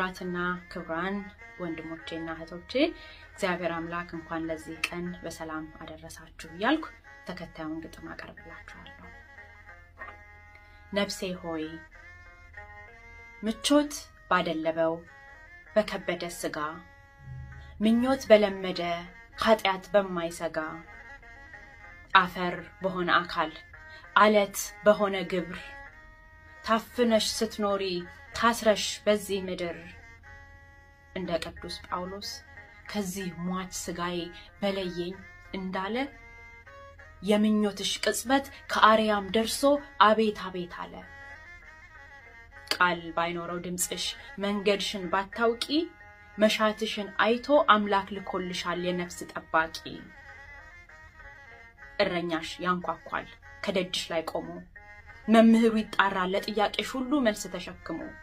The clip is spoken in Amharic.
ክቡራትና ክቡራን ወንድሞቼና እህቶቼ እግዚአብሔር አምላክ እንኳን ለዚህ ቀን በሰላም አደረሳችሁ እያልኩ ተከታዩን ግጥም አቀርብላችኋለሁ። ነፍሴ ሆይ ምቾት ባደለበው በከበደ ስጋ ምኞት በለመደ ኃጢአት በማይሰጋ አፈር በሆነ አካል አለት በሆነ ግብር ታፍነሽ ስትኖሪ ታስረሽ በዚህ ምድር እንደ ቅዱስ ጳውሎስ ከዚህ ሟች ስጋዬ በለየኝ እንዳለ የምኞትሽ ቅጽበት ከአርያም ደርሶ አቤት አቤት አለ። ቃል ባይኖረው ድምፅሽ መንገድሽን ባታውቂ መሻትሽን አይቶ አምላክ ልኮልሻል የነፍስ ጠባቂ። እረኛሽ ያንኳኳል ከደጅሽ ላይ ቆሞ መምህሩ ይጣራል ለጥያቄሽ ሁሉ መልስ ተሸክሞ